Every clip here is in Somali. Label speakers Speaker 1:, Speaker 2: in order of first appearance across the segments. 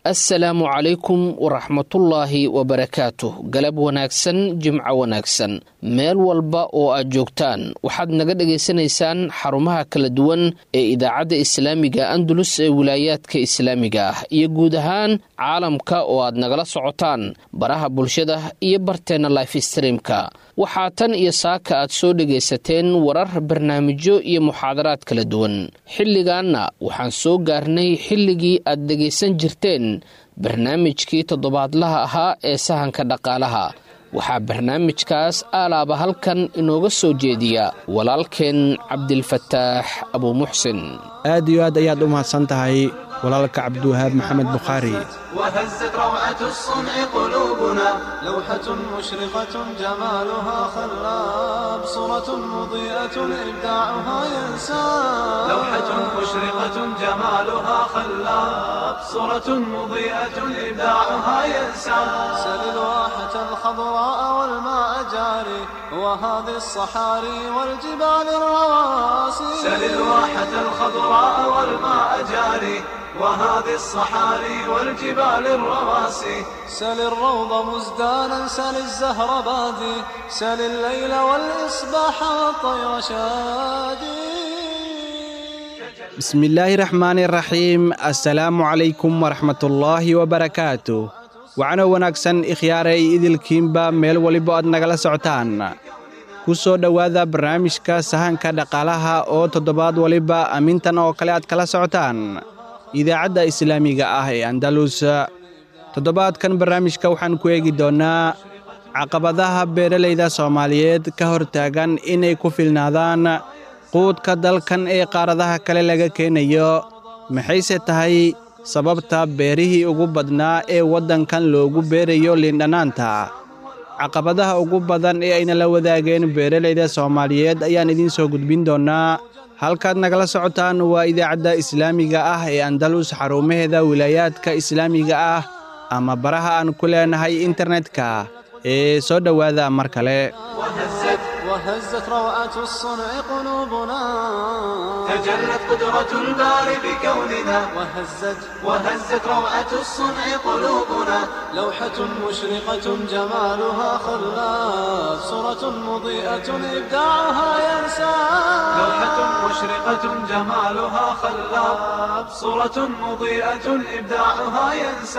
Speaker 1: assalaamu calaykum waraxmatullaahi wabarakaatuh galab wanaagsan jimco wanaagsan meel walba oo aad joogtaan waxaad naga dhagaysanaysaan xarumaha kala duwan ee idaacadda islaamiga andalus ee wilaayaadka islaamiga ah iyo guud ahaan caalamka oo aad nagala socotaan baraha bulshada iyo barteenna life streamka waxaa tan iyo saaka aad soo dhagaysateen warar barnaamijyo iyo muxaadaraad kala duwan xilligaanna waxaan soo gaarnay xilligii aad dhegaysan jirteen barnaamijkii toddobaadlaha ahaa ee sahanka dhaqaalaha waxaa barnaamijkaas aalaaba halkan inooga soo jeediya walaalkeen cabdilfataax abuumuxsin
Speaker 2: aad iyo aad ayaad u mahadsan tahay walaalka cabdiwahaab maxamed bukhaari
Speaker 3: وهزت روعة الصنع قلوبنا لوحة مشرقة جمالها خلاب صورة مضيئة إبداعها ينساب لوحة مشرقة جمالها خلاب صورة مضيئة إبداعها ينساب سل الواحة الخضراء والماء جاري وهذه الصحاري والجبال الرواسي سل الواحة الخضراء والماء جاري وهذه الصحاري والجبال الرواسي سل الروض مزدانا سل الزهر بادي سل الليل والإصباح والطير شادي
Speaker 2: bismillaahi raxmaani raxiim assalaamu calaykum waraxmatullaahi wabarakaatu waxaana wanaagsan ikhyaaray idilkiinba meel waliba aad nagala socotaan ku soo dhowaada barnaamijka sahanka dhaqaalaha oo toddobaad waliba amintan oo kale aad kala socotaan idaacadda islaamiga ah ee andalus toddobaadkan barnaamijka waxaan ku eegi doonnaa caqabadaha beeralayda soomaaliyeed ka hortaagan inay ku filnaadaan quudka dalkan ee qaaradaha kale laga keenayo maxayse tahay sababta beerihii ugu badnaa ee waddankan loogu beerayo liindhanaanta caqabadaha ugu badan ee ayna la wadaageen beeralayda soomaaliyeed ayaan idiin soo gudbin doonnaa halkaad nagala socotaan waa idaacadda islaamiga ah ee andalus xarumaheeda wilaayaadka islaamiga ah ama baraha aan ku leenahay internetka ee soo dhowaada mar kale
Speaker 3: وهزت وهزت روعة الصنع قلوبنا تجلت قدرة الباري بكوننا وهزت وهزت روعة الصنع قلوبنا لوحة مشرقة جمالها خلاف صورة مضيئة إبداعها ينسى لوحة مشرقة جمالها خلاف صورة مضيئة إبداعها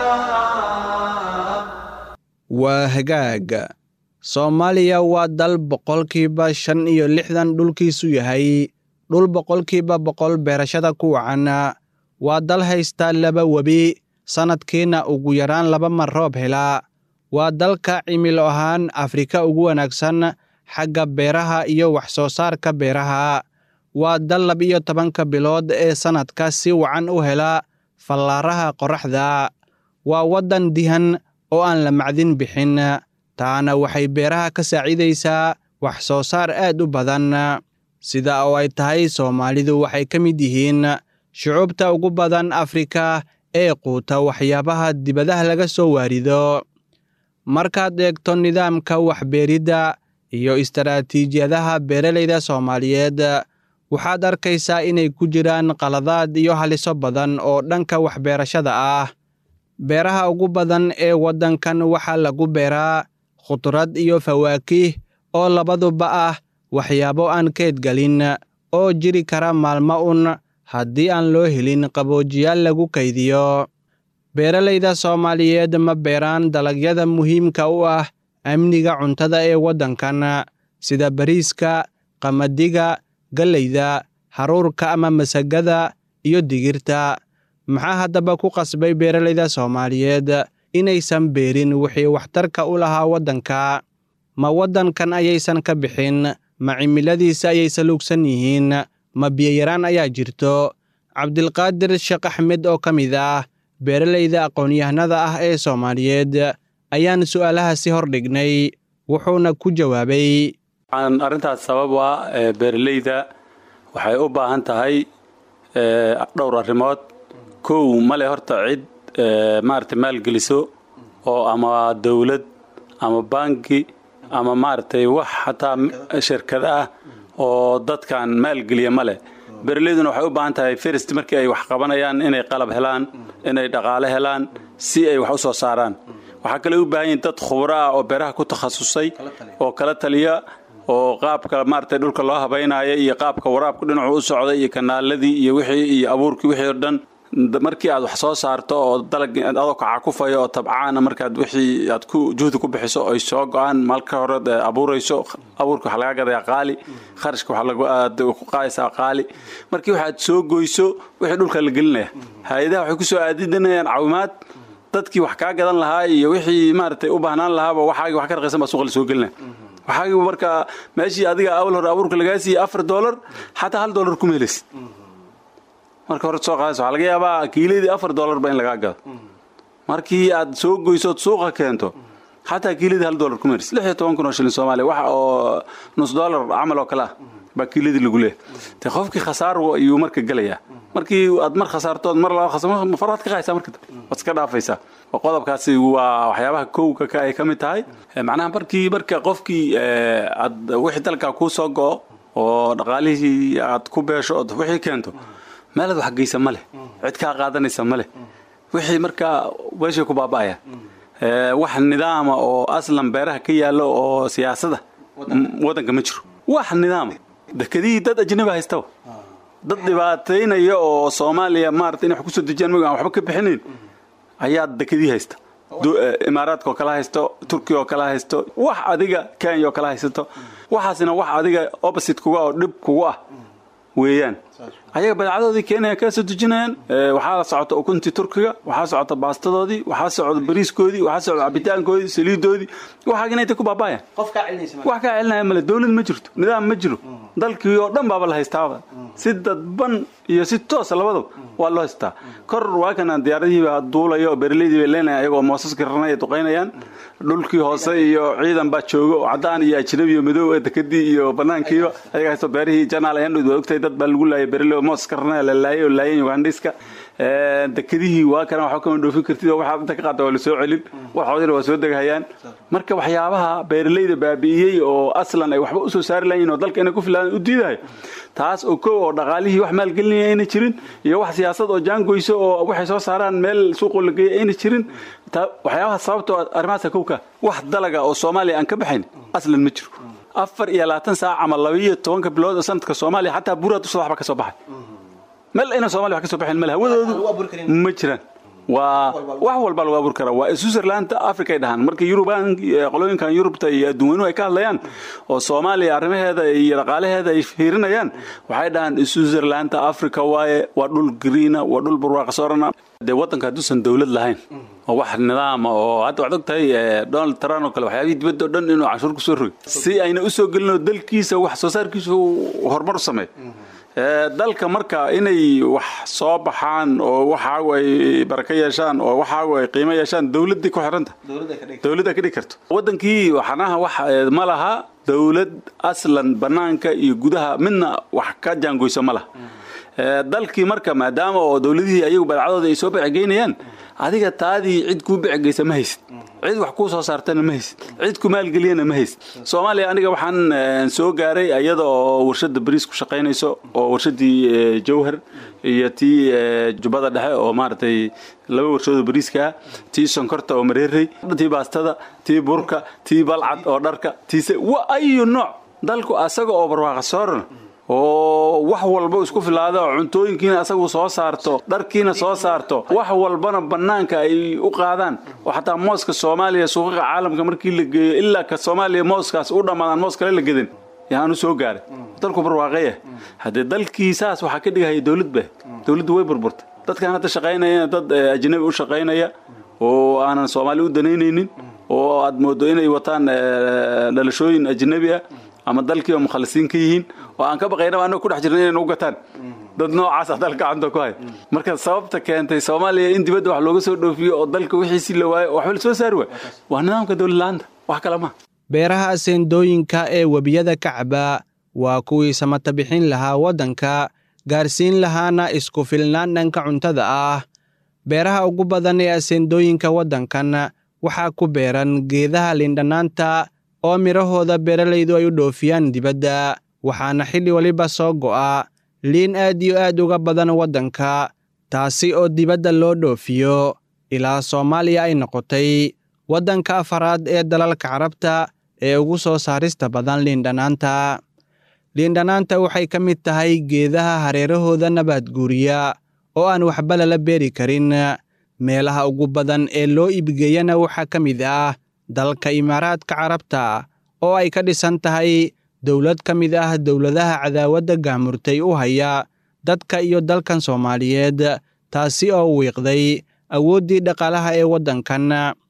Speaker 3: ينسى
Speaker 2: waa hagaag soomaaliya waa dal boqolkiiba shan iyo lixdan dhulkiisu yahay dhul boqolkiiba boqol beerashada ku wacan waa dal haysta laba webi sannadkiina ugu yaraan laba mar roob hela waa dalka cimilo ahaan afrika ugu wanaagsan xagga beeraha iyo wax soo saarka beeraha waa dal laba-iyo tobanka bilood ee sannadka si wacan u hela fallaaraha qorraxda waa waddan dihan oo aan la macdin bixin taana waxay beeraha ka saacidaysaa wax soo saar aad u badan sida oo ay tahay soomaalidu waxay ka mid yihiin shucuubta ugu badan afrika ee quuta waxyaabaha dibadaha laga soo waarido markaad eegto nidaamka waxbeeridda iyo istaraatiijiyadaha beeralayda soomaaliyeed waxaad arkaysaa inay ku jiraan qaladaad iyo haliso badan oo dhanka waxbeerashada ah beeraha ugu badan ee waddankan waxaa lagu beeraa khudrad iyo fawaakih oo labaduba ah waxyaabo aan keedgelin oo jiri kara maalmo un haddii aan loo helin qaboojiyaal lagu kaydiyo beeralayda soomaaliyeed ma beeraan dalagyada muhiimka u ah amniga cuntada ee waddankan sida bariiska qamadiga galleyda haruurka ama masagada iyo digirta maxaa haddaba ku qasbay beeralayda soomaaliyeed inaysan beerin wixii waxtarka u lahaa waddanka ma waddankan ayaysan ka bixin ma cimiladiisa ayay saluugsan yihiin ma biyayaraan ayaa jirto cabdilqaadir sheekh axmed oo ka mid ah beeralayda aqoon-yahanada ah ee soomaaliyeed ayaan su'aalahaasi hor dhignay wuxuuna ku jawaabay
Speaker 4: arrintaas sabab waa beeralayda waxay u baahan tahay dhowr arrimood kow male horta cid maaragtay maalgeliso oo ama dowlad ama banki ama maaragtay wax xataa shirkad ah oo dadkan maalgeliya ma leh beeralayduna waxay u baahan tahay first markii ay wax qabanayaan inay qalab helaan inay dhaqaale helaan si ay wax u soo saaraan waxaa kale u baahan yihin dad khubro ah oo beeraha ku takhasusay oo kala taliya oo qaabka maaragtay dhulka loo habaynaayo iyo qaabka waraabka dhinacu u socda iyo kanaaladii iyo wixii iyo abuurkii wixii oo dhan markii aad wax soo saarto oo dalag adoo kacakufayo oo tabcaana markaad wixii aad ku juhdi ku bixiso ay soo go-aan malka hore abuurayso abuurka waxaa laga gadayaa qaali kharashka waxaa ku qaadaysaa qaali markii waxaad soo goyso wixii dhulka la gelinaya hay-adaha waxay kusoo aadinayaan caawimaad dadkii wax kaa gadan lahaa iyo wixii maaragtay u baahnaan lahaaba waxaagi wax ka raqiisan baa suuqa la soo gelinaya waxaagi marka meeshii adiga awal hore abuurka lagaa siiyey afar doolar xataa hal doolar kuma helaysid marka hore soo qaadaysa waxaa laga yaabaa kiiladii afar doolarba in lagaa gado markii aad soo goyso ood suuqa keento xataa kiiladii hal doolar kuma helaysid lix iyo toban kun oo shilin soomaaliya wax oo nus doolar camal oo kale ah baa kiiladii lagu leeyahay de qofkii khasaar ayuu marka gelayaa markii aad mar khasaarto ood mar laba khasar faraad ka qaaysaa marka waad iska dhaafaysaa qodobkaasi waa waxyaabaha kowga ka ay ka mid tahay macnaha markii marka qofkii aad wixii dalkaa kuu soo go'o oo dhaqaalihii aad ku beesho ood wixii keento meelaad wax geysa ma leh cid kaa qaadanaysa ma leh wixii markaa meeshay ku baaba'aya wax nidaama oo aslan beeraha ka yaallo oo siyaasada waddanka ma jiro wax nidaama dekedihii dad ajnabi haystaba dad dhibaataynaya oo soomaaliya maarata inay wax kusoo dejiyaan mag aan waxba ka bixinayn ayaa dekedii haysta imaaraadka oo kala haysto turkiya oo kala haysto wax adiga kenya oo kala haysato waxaasina wax adiga opposite kuga oo dhib kugu ah weeyaan ayaga badeecadoodii keenaya kaa soo dejinayaan waxaa socota ukuntii turkiga waxaa socota baastadoodii waxaa socda bariiskoodii waxaa socda cabitaankoodii saliidoodii waxaagina intay ku baaba'ayaan wax kaa celinaya male dowlad ma jirto nidaam ma jiro dalkii oo dhan baaba la haystaaba si dadban iyo si toosa labadaba waa loo haystaa kor waa kanaan diyaaradihiiba duulayo oo berleydii bay leenayan ayagoo moosaska raranaya duqaynayaan dhulkii hoose iyo ciidan baa jooga oo caddaan iyo ajnabi iyo madow ee dekadii iyo banaankiiba ayaga haysto beerihii janaal ayandhood waa ogtahay dad baa lagu laayay berle oo moosaska raranaya la laayay oo laayeen ugandhiska dekadihii waa kana waxba kama dhoofin kartid oo waxaad inta ka qaata waa la soo celin waxoodina waa soo degahayaan marka waxyaabaha beeraleyda baabi'iyey oo aslan ay waxba usoo saari lahayiin oo dalka inay ku filaan u diidayo taas oo kow oo dhaqaalihii wax maalgelinaya ayna jirin iyo wax siyaasad oo jaangoyso oo waxay soo saaraan meel suuqoo la geeya ayna jirin waxyaabaha sababtoo arrimahaasa kowka wax dalaga oo soomaaliya aan ka baxayn aslan ma jiro afar iyo labaatan saac ama labaiyo tobanka bilood oo sanadka soomaaliya xataa buraa dushada waxba ka soo baxay meel ayna somalia wax ka soo baxayn male hawadoodu ma jiraan waa wax walba lagu abuuri karaa waa switzerland africa ay dhahaan marka yurubaan qolooyinkan yurubta iyo adduun weynuhu ay ka hadlayaan oo soomaaliya arrimaheeda iyo dhaqaalaheeda ay fiirinayaan waxay dhahaan switzerland africa waaye waa dhul griina waa dhul barwaaqasoorana dee waddanka hadduusan dowlad lahayn oo wax nidaama oo hadda waxaad og tahay donald trump oo kale waxyaabihii dibadda o dhan inuu canshuur ku soo rogi si ayna u soo gelinoo dalkiisa wax soo saarkiisa horumar u sameeyo dalka marka inay wax soo baxaan oo waxaagu ay barako yeeshaan oo waxaagu ay qiimo yeeshaan dowladday ku xiranta dowladda ka dhigi karto waddankii waxanaha wax ma laha dowlad aslan bannaanka iyo gudaha midna wax ka jaangoyso ma laha dalkii marka maadaama oo dowladihii ayagu badacadooda ay soo becgeynayaan adiga taadii cid kuu becgeysa ma haysid cid wax kuu soo saartana ma haysid cid ku maalgeliyana ma haysid soomaaliya aniga waxaan soo gaaray iyada oo warshada bariis ku shaqaynayso oo warshadii jawhar iyo tii jubbada dhexe oo maaragtay laba warshadoo bariiska ah tii sonkorta oo mareerey tii baastada tii burka tii balcad oo dharka tiise wa ayu nooc dalku asaga oo barwaaqa soorana oo wax walba isku filaada oo cuntooyinkiina asagu soo saarto dharkiina soo saarto wax walbana bannaanka ay u qaadaan oo xataa mooska soomaaliya suuqaqa caalamka markii la geeyo ilaa ka soomaaliya mooskaas u dhammaadaan moos kale la gedan yaanu soo gaaray dalku barwaaqeya haddee dalkii saas waxaa ka dhigahaya dowlad ba dowladdu way burburtay dadkan hadda shaqaynaya dad ajnabi u shaqaynaya oo aanan soomaali u danaynaynin oo aad moodo inay wataan dhalashooyin ajnabi ah ama dalkii oo mukhalisiin ka yihiin oo aan ka baqaynaba annaga ku dhex jirna inaynu u gataan dad noocaas ah dalka gacanta ku hay marka sababta keentay soomaaliya in dibadda wax looga soo dhoofiyo oo dalka wixiisii la waayo waxba la soo saari waay waa nidaamka dowladla'aanta wax kale maha
Speaker 2: beeraha aseendooyinka ee webiyada kacba waa kuwii samata bixin lahaa waddanka gaarsiin lahaana isku filnaan dhanka cuntada ah beeraha ugu badan ee aseendooyinka waddankan waxaa ku beeran geedaha lindhanaanta oo midhahooda beeralaydu ay u dhoofiyaan dibadda waxaana xilli weliba soo go'a liin aad iyo aad uga badan waddanka taasi oo dibadda loo dhoofiyo ilaa soomaaliya ay noqotay waddanka afaraad ee dalalka carabta ee ugu soo saarista badan liindhanaanta liindhanaanta waxay ka mid tahay geedaha hareerahooda nabaad guuriya oo aan waxba lala beeri karin meelaha ugu badan ee loo iibgeeyana waxaa ka mid ah dalka imaaraadka carabta oo ay ka dhisan tahay dowlad ka mid ah dowladaha cadaawadda gaamurtay u haya dadka iyo dalkan soomaaliyeed taasi oo wiiqday awooddii dhaqaalaha ee waddankan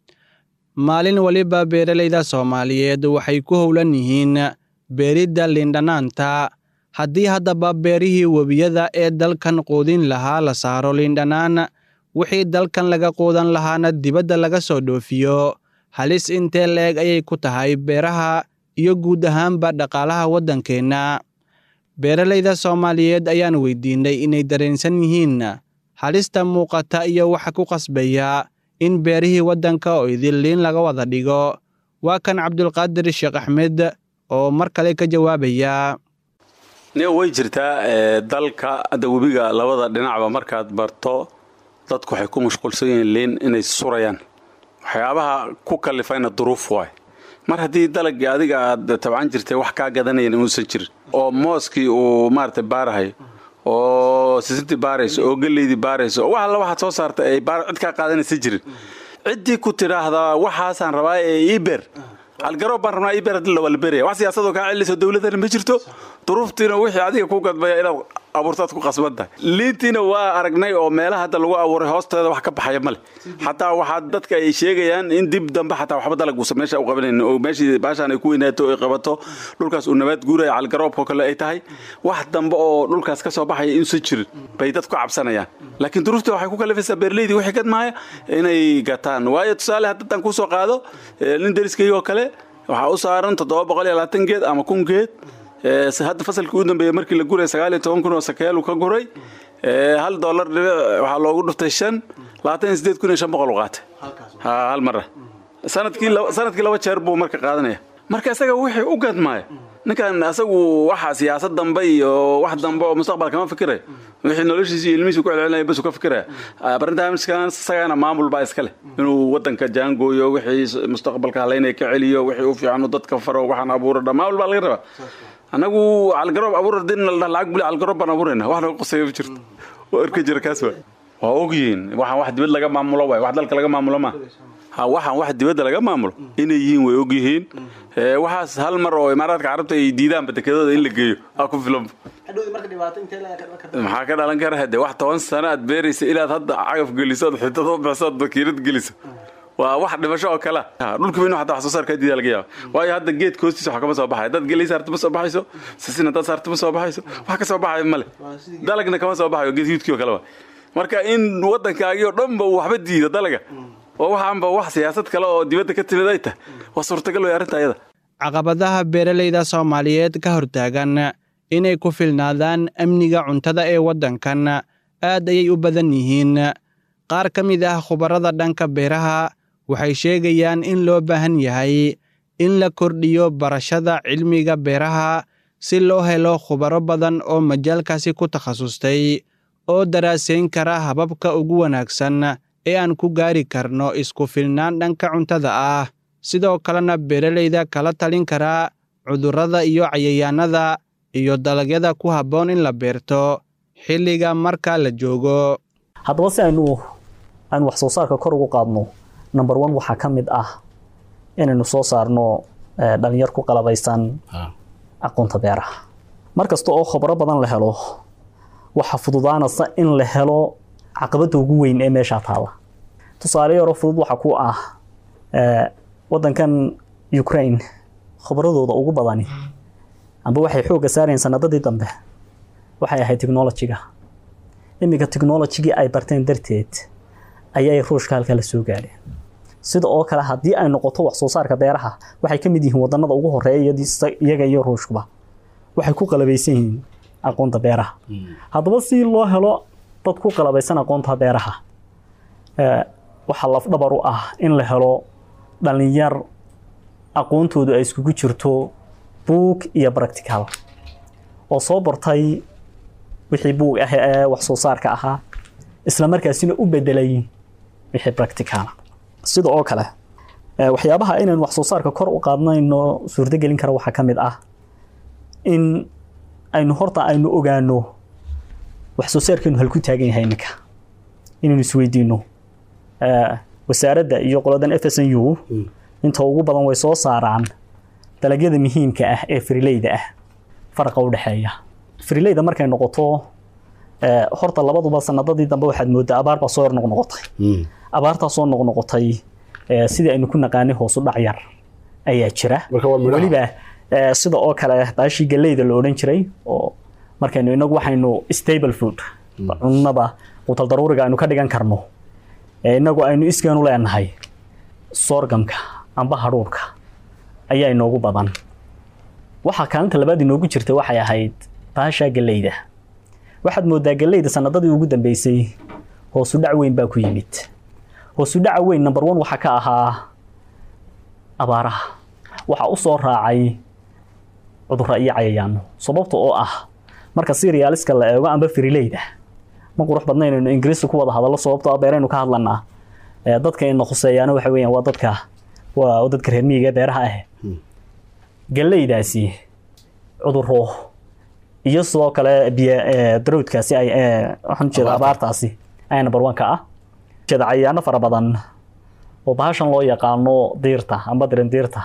Speaker 2: maalin waliba beeralayda soomaaliyeed waxay ku howlan yihiin beeridda liindhanaanta haddii haddaba beerihii webiyada ee dalkan quudin lahaa la saaro liindhanaan wixii dalkan laga quudan lahaana dibadda laga soo dhoofiyo halis intee la-eg ayay ku tahay beeraha iyo guud ahaanba dhaqaalaha waddankeenna beeralayda soomaaliyeed ayaan weydiinay inay dareensan yihiin halista muuqata iyo waxa ku qasbaya in beerihii waddanka oo idin liin laga wada dhigo waa kan cabdulqaadir sheekh axmed oo mar kale ka jawaabaya
Speaker 4: niga way jirtaa dalka hadda webiga labada dhinacba markaad barto dadku waxay ku mashquulsan yihiin liin inay surayaan waxyaabaha ku kalifayna duruuf waay mar haddii dalagii adiga aad tabcan jirtay wax kaa gadanayan inuusan jirin oo mooskii uu maarata baarahayo oo sisintii baarayso oo geleydii baarayso oo wax alla waxaad soo saarta ay cid kaa qaadanaysa jirin ciddii ku tidhaahdaa waxaasaan rabaa ee iber algaroob baan rabnaa iber hadii lawala beraya wax siyaasadoo kaa celinayso dowladana ma jirto duruuftiina wixii adiga ku gadbaya inaad abuurtaad ku qasban tahay liintiina waa aragnay oo meelaha hadda lagu abuuray hoosteeda wax ka baxaya male xataa waxaa dadka ay sheegayaan in dib dambe xataa waxba dalaguusa meesha u qabanayn oo meeshii baashaan ay ku weynaato ay qabato dhulkaas uu nabaad guuraya calgaroobkoo kale ay tahay wax dambe oo dhulkaas ka soo baxaya inuusan jirin bay dadku cabsanayaan laakiin duruufta waxay ku kalifaysaa beerleydii wixii gadmaaya inay gataan waayo tusaale haddadaan kusoo qaado nin deriskayoo kale waxaa u saaran toddoba boqol iyo labaatan geed ama kun geed hadda fasalkii u dambeeyey markii la guray sagaal iyo toban kun oo sakeelu ka guray hal dollar dhibic waxaa loogu dhuftay shan labaatan iyo sideed kun iyo shan boqol u qaatay hal mara sanadkii sanadkii laba jeer buu marka qaadanaya marka isaga wixii u gadmaaya ninkan asagu waxa siyaasad dambe iyo wax dambe oo mustaqbal kama fikirayo wixii noloshiisa iyo ilmihiisa ku celcelinaya bas ka fikiraya barnaamijkan isagana maamul baa iska leh inuu wadanka jaangooyo wixii mustaqbalka halaynaya ka celiyo wixii u fiican uu dadka faro waxaan abuuro dhan maamul baa laga rabaa annagu calgaroob abuur hadii la lacag buli calgaroob baan abuurayna wax naga qoseeyo ma jirto waa erka jira kaas waay waa ogyihiin waxaan wax dibad laga maamulo waay wax dalka laga maamulo ma ha waxaan wax dibadda laga maamulo inay yihiin way ogyihiin waxaas hal mar oo imaaraadka carabta ay diidaanba dekedooda in la geeyo aa ku filan maxaa ka dhalan kara hade wax toban sano aad beeraysa inaad hadda cagaf geliso ood xidad u bixiso ood bakiirad geliso waa wax dhimasho oo kale dhulka weynu hataa wax soo saarka diida laga yaaba waayo hadda geedka hoostiisa wax kama soo baxayo dad gelay saarta ma soo baxayso sisin haddaad saarta ma soo baxayso wax ka soo baxayo male dalagna kama soo baxayo geed yuudkii oo kale waa marka in waddankaagii oo dhanba uu waxba diido dalaga oo waxaanba wax siyaasad kale oo dibadda ka timid ay tahay waa suurtagal way arrinta ayada
Speaker 2: caqabadaha beeralayda soomaaliyeed ka hortaagan inay ku filnaadaan amniga cuntada ee waddankan aad ayay u badan yihiin qaar ka mid ah khubarada dhanka beeraha waxay sheegayaan in loo baahan yahay in la kordhiyo barashada cilmiga beeraha si loo helo khubaro badan oo majaalkaasi ku takhasustay oo daraasayn kara hababka ugu wanaagsan ee aan ku gaari karno isku filnaan dhanka cuntada ah sidoo kalena beeralayda kala talin karaa cudurrada iyo cayayaannada iyo dalagyada ku habboon in la beerto xilliga marka la joogo
Speaker 5: haddaba si aynu aan wax soo saarka kor ugu qaadno number one waxaa ka mid ah inaynu soo saarno dhalinyar ku qalabaysan aqoonta beeraha mar kasta oo khobro badan la helo waxaa fududaanaysa in la helo caqabadda ugu weyn ee meeshaa taala tusaale yaroo fudud waxaa ku ah wadankan ukraine khobradooda ugu badani amba waxay xoogga saarayeen sanadadii dambe waxay ahayd technolojiga iminka technolojigii ay barteen darteed ayay ruushka halkaa la soo gaadheen sida oo kale haddii ay noqoto wax soo saarka beeraha waxay ka mid yihiin wadanada ugu horeeya iyaga iyo ruushkuba waxay ku qalabaysan yihiin aqoonta beeraha haddaba si loo helo dad ku qalabaysan aqoonta beeraha waxaa lafdhabar u ah in la helo dhalinyar aqoontoodu ay iskugu jirto buug iyo practical oo soo bartay wixii buug ah ee wax soo saarka ahaa isla markaasina u bedelay wixii practicala sida oo kale eh, waxyaabaha inaynu wax soo saarka kor u qaadnayno suurtogelin kara waxaa ka mid ah in aynu horta aynu ogaano wax soo saarkeenu halku taagan yahay iminka inaynu isweydiino Eh, wasaaradda iyo qoladan f s n u inta ugu badan way soo saaraan dalagyada muhiimka ah ee frileyda ah faraqa u dhexeeya frileyda markay noqoto eh, horta labaduba sanadadii dambe waxaad moodaa abaar baa soo yar noqnoqotay abaartaa soo noqnoqotay eh, sidii aynu ku naqaanay hoosu dhac yar ayaa jira
Speaker 6: marka waa midhaha
Speaker 5: weliba eh, sida oo kale baashii galleyda la odhan jiray oo markaynu inagu waxaynu stable food cunnada qutal daruuriga aynu ka dhigan karno ee inagu aynu iskeenu leenahay sorgamka amba hadhuurka ayaa inoogu badan waxaa kaalinta labaad inoogu jirta waxay ahayd baashaa galleyda waxaad moodaa galleyda sanadadii ugu dambeysay hoosu dhac weyn baa ku yimid hoosu dhaca weyn number one waxaa ka ahaa abaaraha waxaa u soo raacay cudurra iyo cayayaano sababta oo ah marka siriyaaliska la eego amba firileyda ma qurux badna inaynu ingiriisi ku wada hadallo sababtoo ah beeraynu ka hadlanaa Eh, dadka ina khuseeyaana waxa weeyaan waa dadka waa dadka reer miyiga ee beeraha ah galleydaasi cudurro iyo sidoo kale biyo eh, darowdkaasi ay eh, waxaan ujeeda abaartaasi ayaa number one ka ah jeeda cayayaano fara badan oo bahashan loo yaqaano diirta amba dirindiirta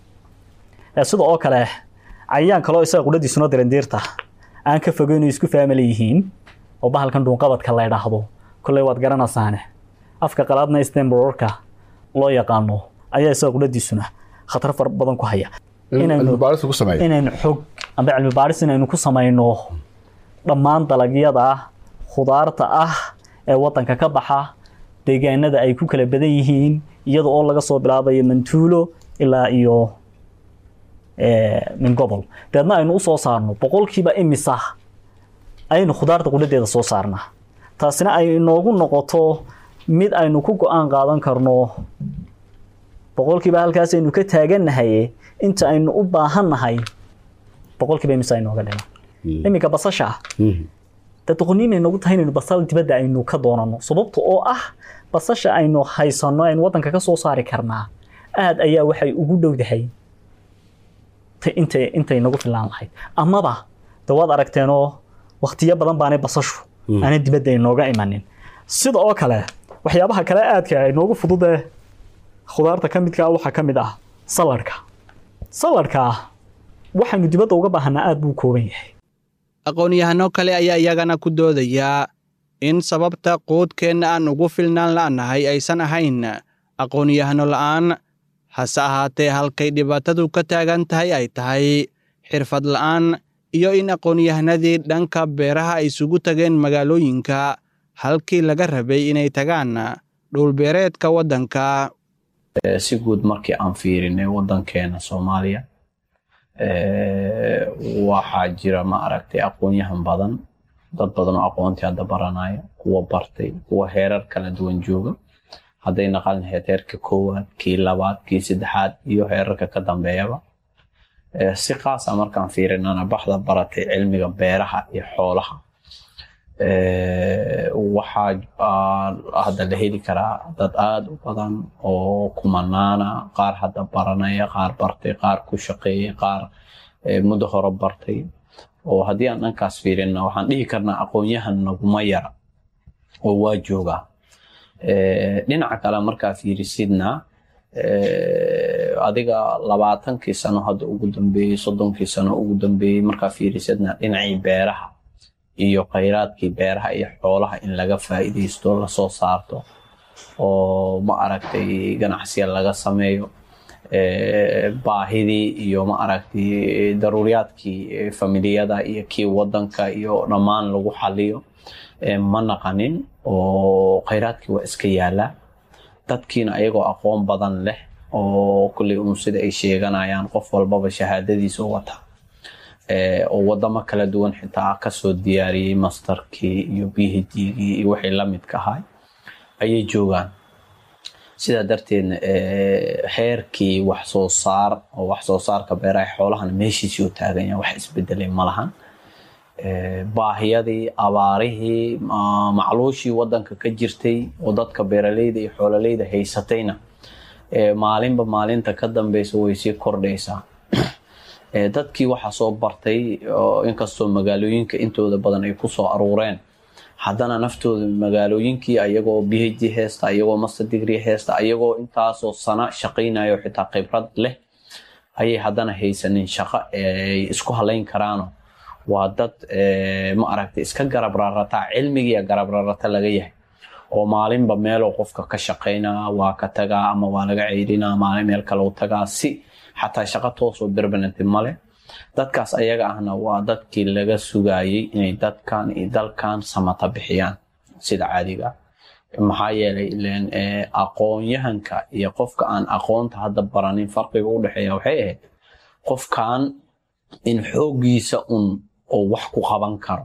Speaker 5: Eh, sida oo kale cayayaan kaloo isaga qudhadiisuna dirindiirta aan ka fogeyn oo isku faamila yihiin oo bahalkan dhuunqabadka la idhaahdo kolley waad garanaysaane afka qalaadna stembororka loo yaqaano ayaa isaga qudhadiisuna khatar fara badan ku haya inaynu
Speaker 6: cilmi baarista ku sameeya
Speaker 5: inaynu xog amba cilmi baaris inaynu ku samayno dhammaan dalagyada khudaarta ah ee wadanka ka baxa deegaanada ay ku kala badan yihiin iyada oo laga soo bilaabayo mantuulo ilaa iyo eh, min gobol dabeedna aynu usoo saarno boqolkiiba imisa aynu khudaarta qudhadeeda soo saarnaa taasina ay inoogu noqoto mid aynu ku go-aan qaadan karno boqolkiiba halkaas aynu ka taagannahay inta aynu u baahannahay boqolkiiba imisa aynooga dhiman iminka basasha dee doqoniimay nagu tahay inaynu basal dibadda aynu ka doonano sababta oo ah basasha aynu haysanno aynu waddanka ka soo saari karnaa aad ayaa waxay ugu dhowdahay ta- intay intay nagu filaan lahayd amaba de waad aragteenoo waktiyo badan baanay basashu aanay dibadda inooga imanin sida oo kale waxyaabaha kale aadka inoogu fududee khudaarta ka midka ah waxaa ka mid ah saladhka saladhka waxaynu dibadda uga baahanaa aad buu u kooban yahay
Speaker 2: aqoon-yahano kale ayaa iyagana ku doodayaa in sababta quudkeenna aan ugu filnaan la'nahay aysan ahayn aqoon-yahano la'aan hase ahaatee halkay dhibaatadu ka taagan tahay ay tahay xirfad la'aan iyo in aqoon-yahanadii dhanka beeraha ay isugu tageen magaalooyinka halkii laga rabay inay tagaan dhulbeereedka waddanka
Speaker 7: si guud markii aan fiirinay waddankeena soomaaliya eh, waxaa jira ma aragtay aqoon-yahan badan dad badan oo aqoontii hadda baranaya kuwa bartay kuwa heerar kala duwan jooga hadday naqan lahayd heerka koowaad kii labaad kii saddexaad iyo heerarka ka dambeeyaba Eh, si qaasa markaan fiirinana baxda baratay cilmiga beeraha iyo xoolaha Eh, waxaa ah, hadda la heli karaa dad aada u badan oo kumanaana qaar hadda baranaya qaar bartay qaar ku shaqeeyay qaar eh, muddo hore bartay oo haddii aan dhankaas fiirina waxaan dhihi karnaa aqoon-yahan naguma yara oo waa joogaa Eh, dhinaca kale markaa fiirisidna eh, adiga labaatankii sano hadda ugu dambeeyey soddonkii sano ugu dambeeyey markaa fiirisidna dhinacii beeraha iyo khayraadkii beeraha iyo xoolaha in laga faa'iidaysto lasoo saarto oo ma aragtay ganacsiya laga sameeyo eh, baahidii iyo ma aragtay daruuriyaadkii eh, familiyada iyo kii wadanka iyo dhammaan lagu xaliyo eh, ma naqanin oo khayraadkii waa iska yaala dadkiina ayagoo aqoon badan leh oo kulley uun sida ay sheeganayaan qof walbaba shahaadadiisa u wata Eh, oo wadamo kala duwan xitaa kasoo diyaariyey masterkii iyo phd-gii iyo wixii la midka ahay ayay joogaan sidaa darteedna eh, heerkii wax soo saar oo wax soo saarka beeraha xoolahana meeshiisii u taagan yahay wax isbedelay ma lahan baahiyadii abaarihii macluushii wadanka ka jirtay oo dadka beeraleyda iyo xoololeyda haysatayna maalinba maalinta ka dambeysa way sii kordhaysaa dadkii waxaa soo bartay inkastoo magaalooyinka intooda badan ay kusoo aruureen haddana naftooda magaalooyinkii ayagoo b h d heesta ayagoo master degree heesta ayagoo intaasoo sana shaqaynayo xitaa khibrad leh ayay haddana haysanin shaqo ay isku halayn karaano waa dad ma aragtay iska garab rarataa cilmigiiya garab rarata laga yahay oo maalinba meeloo qofka ka shaqaynaa waa ka tagaa ama waa laga ceydinaa maalin meel kale u tagaa si xataa shaqo toosoo berbananti male dadkaas ayaga ahna waa dadkii laga sugayey inay dadkan iyo dalkan samata bixiyaan sida caadiga maxaa yeelay ilen aqoon-yahanka iyo qofka aan aqoonta hadda baranin farqiga u dhexeeya waxay ahayd qofkan in xooggiisa un oo wax ku qaban karo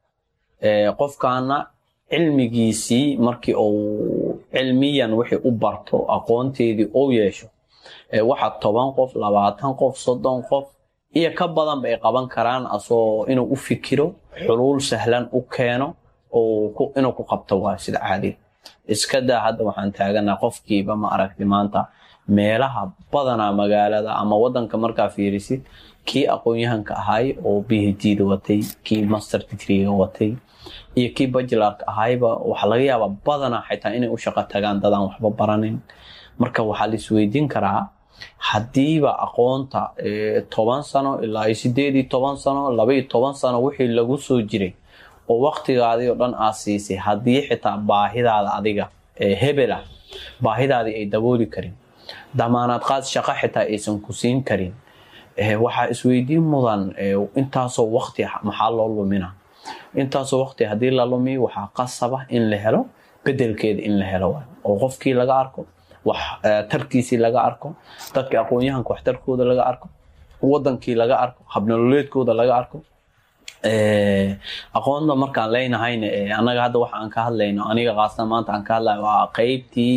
Speaker 7: qofkaana cilmigiisii markii uu cilmiyan wixii u barto aqoonteedii uu yeesho waxa toban qof labaatan qof soddon qof iyo ka badanba ay qaban karaan asoo inuu u fikiro xuluul sahlan u keeno inuu ku qabto waa sida caadiga iska daa hadda waxaan taaganaa qofkiiba ma aragti maanta meelaha badanaa magaalada ama wadanka markaa fiirisid kii aqoon-yahanka ahay oo b h d da watay kii master degreega watay iyo kii bajularka ahayba waxaa laga yaabaa badanaa xitaa inay u shaqo tagaan dadaan waxba baranin marka waxaa la isweydiin karaa haddiiba aqoonta toban sano ilaa iyo sideed iyo toban sano laba iyo toban sano wixii lagu soo jiray oo waktigaadii oo dhan aad siisay haddii xitaa baahidaada adiga hebel ah baahidaadii ay dabooli karin damaanaad qaad shaqo xitaa aysan ku siin karin waxaa isweydiin mudan intaasoo wakti maxaa loo lumina intaasoo wakti haddii la lumiyo waxaa qasaba in la helo bedelkeeda in la helo oo qofkii laga arko wax tarkiisii laga arko dadka aqoon-yahanka waxtarkooda laga arko wadankii laga arko habnololeedkooda laga arko aqoonta markaan leenahayna annaga hadda waxa aan ka hadlayno aniga qaasna maanta aan ka hadlayo waa qeybtii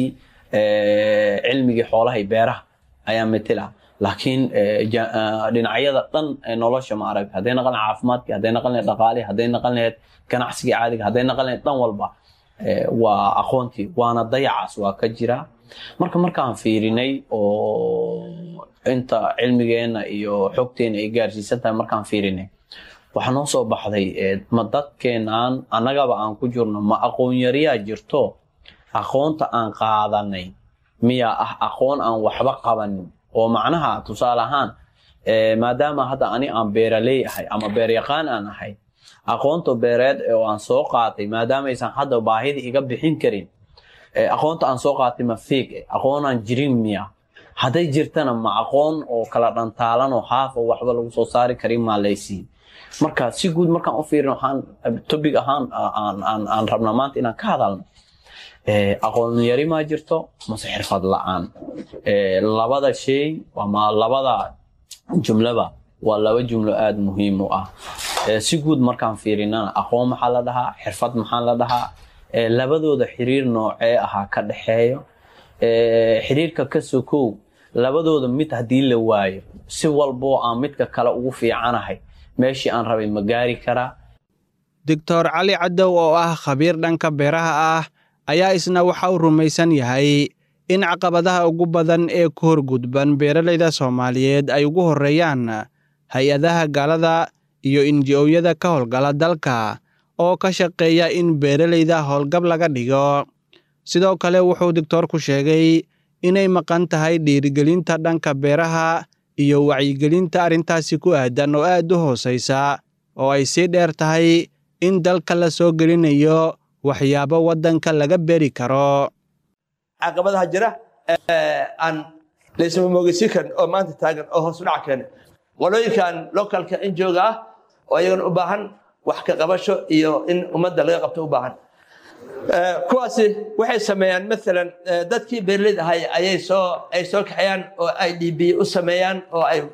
Speaker 7: cilmigii xoolaha iyo beeraha ayaa metela laakiin dhinacyada dhan nolosha ma arag hadday naqan lahayd caafimaadkii hadday naqan lahayd dhaqaalihii hadday naqan lahayd ganacsigii caadiga hadday naqan lahayd dhan walba waa aqoontii waana dayacaas waa ka jira marka markaan fiirinay oo inta cilmigeenna iyo xogteena ay gaarsiisan tahay markaan fiirinay waxaa noo soo baxday ma dadkeenaan annagaba aan ku jirno ma aqoon yariyaa jirto aqoonta aan qaadanay miyaa ah aqoon aan waxba qabanin oo macnaha tusaale ahaan maadaama hadda ani aan beeraley ahay ama beeryaqaan aan ahay aqoonta beereed oo aan soo qaatay maadaama aysan hadda baahida iga bixin karin aqoonta aan soo qaatay ma fiig aqoon aan jirin miya hadday jirtana ma aqoon oo kala dhantaalan oo haaf oo waxba lagu soo saari karin maa laysiin marka si guud markaan u fiirin waxaan topic ahaan aan rabnaa maanta inaan ka hadalno aqoon yari maa jirto mase xirfad la-aan labada shay ama labada jumlaba waa laba jumlo aada muhiim u ah si guud markaan fiirinana aqoon maxaa la dhahaa xirfad maxaa la dhahaa labadooda xiriir noocee ahaa ka dhexeeyo xiriirka ka sokow labadooda mid haddii la waayo si walboo aan midka kale ugu fiicanahay meeshii aan rabay ma gaari karaa
Speaker 2: doctor cali cadow oo ah khabiir dhanka beeraha ah ayaa isna waxa uu rumaysan yahay in caqabadaha ugu badan ee ku horgudban beeralayda soomaaliyeed ay ugu horreeyaan hay-adaha gaalada iyo inji-ooyada ka howlgala dalka oo ka shaqeeya in beeralayda howlgab laga dhigo sidoo kale wuxuu doctoorku sheegay inay maqan tahay dhiirigelinta dhanka beeraha iyo wacyigelinta arrintaasi ku aadan oo aad u hoosaysa oo ay sii dheer tahay in dalka la soo gelinayo waxyaabo waddanka laga beri karo
Speaker 6: caqabadaha jira aan laysama moogeysin karin oo maanta taagan oo hoos u dhac keena qolooyinkan localka in jooga ah oo ayagana u baahan wax ka qabasho iyo in ummadda laga qabto u baahan kuwaasi waxay sameeyaan maalan dadkii beerlid ahay ayay soo ay soo kaxeeyaan oo ay db u sameeyaan oo ay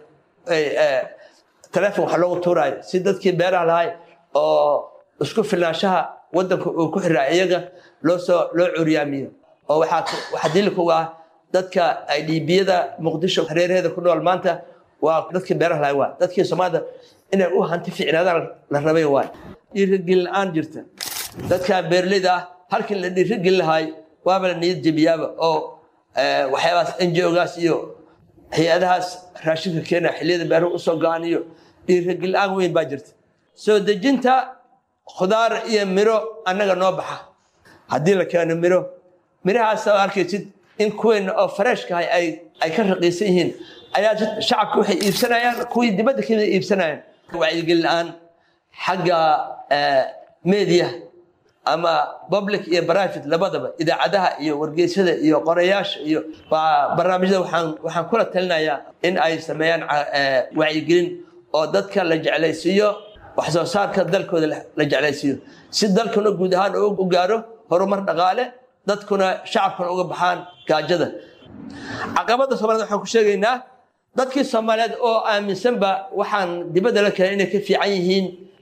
Speaker 6: telefon wax loogu tuuraayo si dadkii beeraha lahay oo isku filnaanshaha waddanka uu ku xiraa iyaga loo soo loo curyaamiyo oo waxaa waxaa dilika uga ah dadka ay dhiibiyada muqdisho hareeraheeda ku nool maanta waa dadkii beeraha lahay waa dadkii soomaalida inay u hanti fiicnaadaan la rabay waay dhiirigelin la-aan jirta dadka beeraleyda ah halkii la dhiirigelin lahaay waaba la niyad jebiyaaba oo waxyaabahaas NGO-gaas iyo hay-adahaas raashinka keena xilliyada beeruhu usoo go-aan iyo dhiirigelin la-aan weyn baa jirta soo dejinta khudaar iyo miro annaga noo baxa haddii la keeno miro mirahaas oo arkaysid in kuweena oo fareshkahay ay ay ka raqiisan yihiin ayaa shacabka waxay iibsanayaan kuwii dibadda kamida iibsanayaan wacyigelin la-aan xagga media ama public iyo private labadaba idaacadaha iyo wargeysyada iyo qorayaasha iyo barnaamijyada waxaan waxaan kula talinayaa in ay sameeyaan wacyigelin oo dadka la jeclaysiiyo wax soo saarka dalkooda la jeclaysiiyo si dalkuna guud ahaan u gaaro horumar dhaqaale dadkuna shacabkuna uga baxaan gaajada caqabadda soomaaliyed waxaan ku sheegaynaa dadkii soomaaliyeed oo aaminsanba waxaan dibadda la keenay inay ka fiican yihiin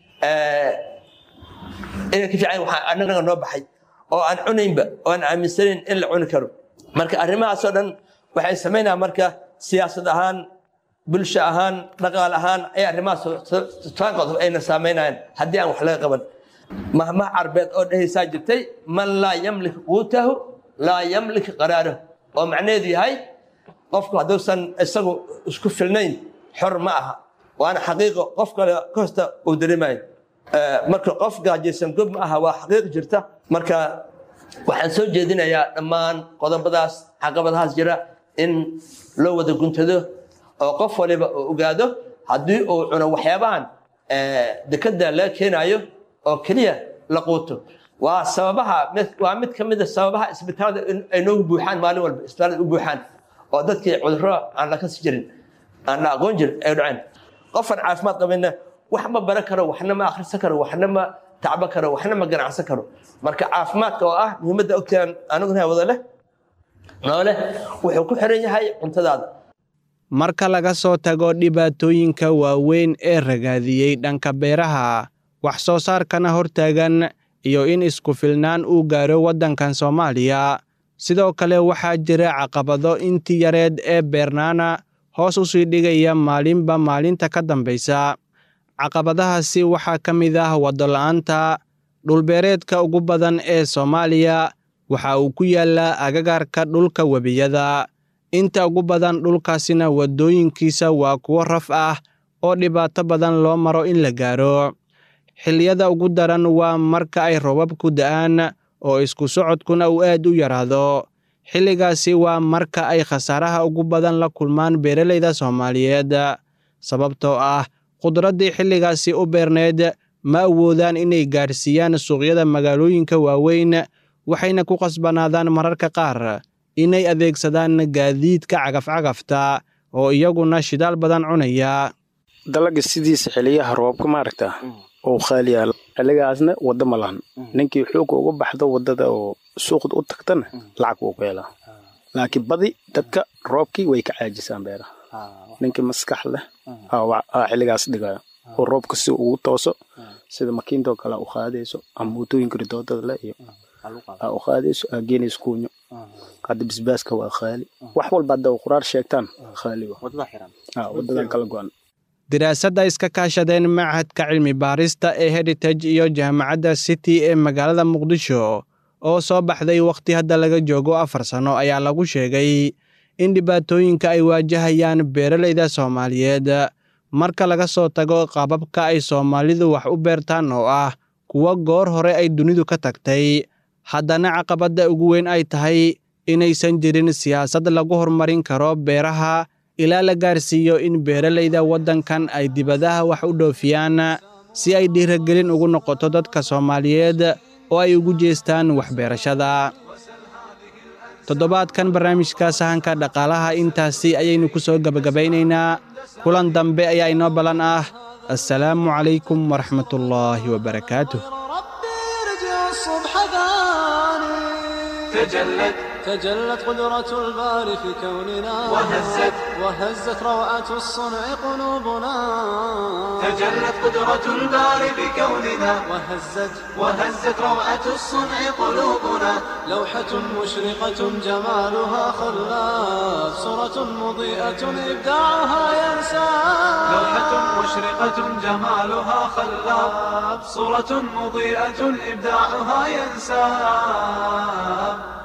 Speaker 6: inay ka fiican waxaan annaga noo baxay oo aan cunaynba oo aan aaminsanayn in la cuni karo marka arrimahaasoo dhan waxay samaynayaan marka siyaasad ahaan bulsho ahaan dhaqaal ahaan ay arrimahaas qodob ayna saameynayaan haddii aan wax laga qaban mahmah carbeed oo dhehaysaa jirtay man laa yamlik quutahu laa yamlik qaraarahu oo macnaheedu yahay qofku hadduusan isagu isku filnayn xor ma aha waana xaqiiqo qof kale ka hosta uu dareemayo marka qof gaajaysan gob ma aha waa xaqiiq jirta marka waxaan soo jeedinayaa dhammaan qodobadaas caqabadahaas jira in loo wada guntado oo qof waliba uu ogaado haddii uu cuno waxyaabahan dekada laga keenayo oo keliya la quuto waa sababaha waa mid ka mid a sababaha isbitaalada ay noogu buuxaan maalin walba isbitaalada u buuxaan oo dadkii cudurro aan la kasi jirin aan la aqoon jirin ay dhaceen qofaan caafimaad qabayna wax ma baran karo waxna ma akhrisan karo waxna ma tacbo karo waxna ma ganacsan karo marka caafimaadka oo ah muhiimadda ogtaan aniguna wada leh noole wuxuu ku xiran yahay cuntadaada
Speaker 2: marka laga soo tago dhibaatooyinka waaweyn ee ragaadiyey dhanka beeraha wax soo saarkana hortaagan iyo in isku filnaan uu gaaro waddankan soomaaliya sidoo kale waxaa jira caqabado intii yareed ee beernaana hoos u sii dhigaya maalinba maalinta ka dambaysa caqabadahaasi waxaa ka mid ah waddola'aanta dhulbeereedka ugu badan ee soomaaliya waxa uu ku yaallaa agagaarka dhulka webiyada inta ugu badan dhulkaasina waddooyinkiisa waa kuwo raf ah oo dhibaato badan loo maro in la gaaro xilliyada ugu daran waa marka ay robabku da'aan oo isku socodkuna uu aad u yaraado xilligaasi waa marka ay khasaaraha ugu badan la kulmaan beeralayda soomaaliyeed sababtoo ah khudraddii xilligaasi u beerneed ma awoodaan inay gaadhsiiyaan suuqyada magaalooyinka waaweyn waxayna ku qasbanaadaan mararka qaar inay adeegsadaan gaadiidka cagafcagafta oo iyaguna shidaal badan cunaya
Speaker 8: dalaga sidiisa xiliyaha roobka maaragta oo khaaliyaal xiligaasna wadda ma lahan ninkii xooga uga baxdo waddada oo suuqda u tagtana lacag wuu ku helaa laakiin badi dadka roobkii way ka caajisaan beeraha ninkii maskax leh aa xiligaas dhigayo oo roobka si ugu tooso sida makiintoo kale u qaadayso ama mootooyinka ridoodada leh iyo aa u qaadayso aa geenayso kuunyo hadda bisbaaska waa khaali wax walba hadda quraar sheegtaan khaali wadadan kala go-an
Speaker 2: diraasadda iska kaashadeen machadka cilmi baarista ee heritage iyo jaamacadda city ee magaalada muqdisho oo soo baxday wakhti hadda laga joogo afar sanno ayaa lagu sheegay in dhibaatooyinka ay waajahayaan beeralayda soomaaliyeed marka laga soo tago qababka ay soomaalidu wax u beertaan oo ah kuwo goor hore ay dunidu ka tagtay haddana caqabadda ugu weyn ay tahay inaysan jirin siyaasad lagu horumarin karo beeraha ilaa la gaarsiiyo in beeralayda waddankan ay dibadaha wax u dhoofiyaan si ay dhiiragelin ugu noqoto dadka soomaaliyeed oo ay ugu jeestaan waxbeerashada toddobaadkan barnaamijka sahanka dhaqaalaha intaasi ayaynu ku soo gebagabaynaynaa kulan dambe ayaa inoo ballan ah assalaamu calaykum waraxmatullaahi wabarakaatuh
Speaker 3: تجلت تجلت قدرة الباري في كوننا وهزت وهزت روعة الصنع قلوبنا تجلت قدرة الباري في كوننا وهزت وهزت روعة الصنع قلوبنا لوحة مشرقة جمالها خلاف صورة صورة مضيئة إبداعها ينسى لوحة مشرقة جمالها خلاب صورة مضيئة إبداعها ينسى